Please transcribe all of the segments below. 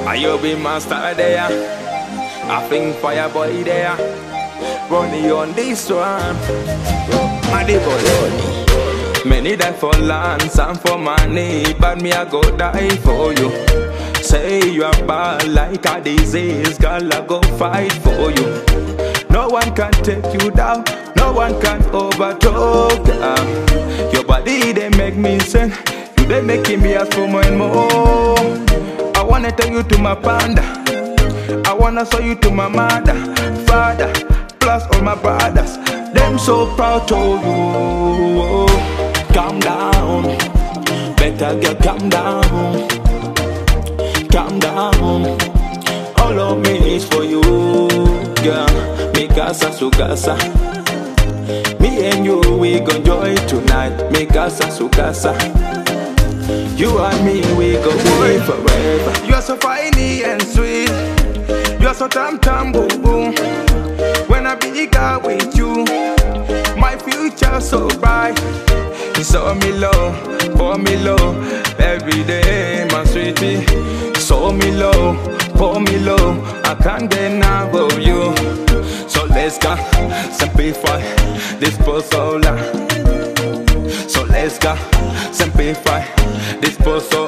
I you be master there. I think fire boy there. Running on this one. Maddy boy. Many die for lands and for money, but me I go die for you. Say you are bad like a disease, girl I go fight for you. No one can take you down, no one can overtalk. Um, your body they make me sing, you they making me ask for more and more. I wanna take you to my panda, I wanna show you to my mother, father, plus all my brothers. Them so proud of you. Calm down, better get calm down, calm down. All of me is for you, girl. Mi casa, su casa. Me and you, we gon' joy tonight. Mi casa, su casa. You and me, we gon' be forever. You're so funny and sweet. You're so tam tam boom boom. When I be girl with you, my future so bright. You saw me low, pour me low, every day, my sweetie. Saw me low, pour me low, I can't get enough of you. So let's go, simplify this puzzle. So let's go, simplify this puzzle.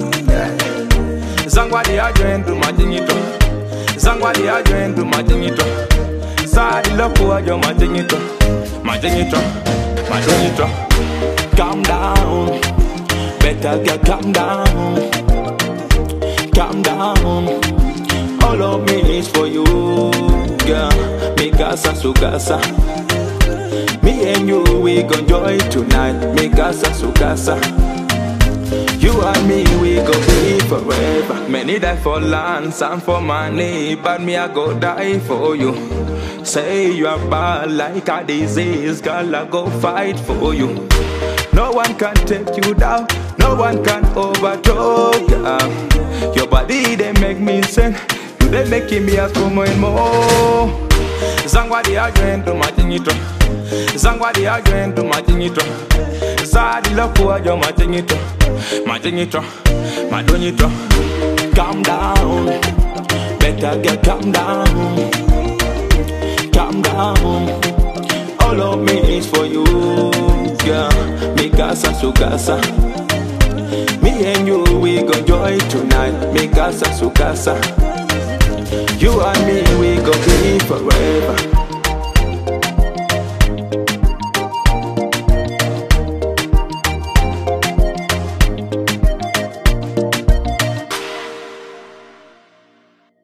Zangwadi ajendu majinito, zangwadi ajendu majinito. Sadi loko ajo majinito, majinito, majinito. Calm down, better get calm down, calm down. All of me is for you, girl. Mi casa, su casa. Me and you, we gon' joy tonight. Mi casa, su casa. You and me, we go be forever. Many die for lands and for money, but me I go die for you. Say you are bad like a disease, girl I go fight for you. No one can take you down, no one can overtalk. Um, your body they make me sing, you they making me ask for more and more. Zangwadi agento majinito, zangwadi agento majinito, sadi loko ajo majinito, majinito, madonito. Calm down, better get calm down, calm down. All of me is for you, girl. Mi casa, su casa. Me and you, we gon' joy tonight. Mi casa, su casa. You and me, we gon' be forever.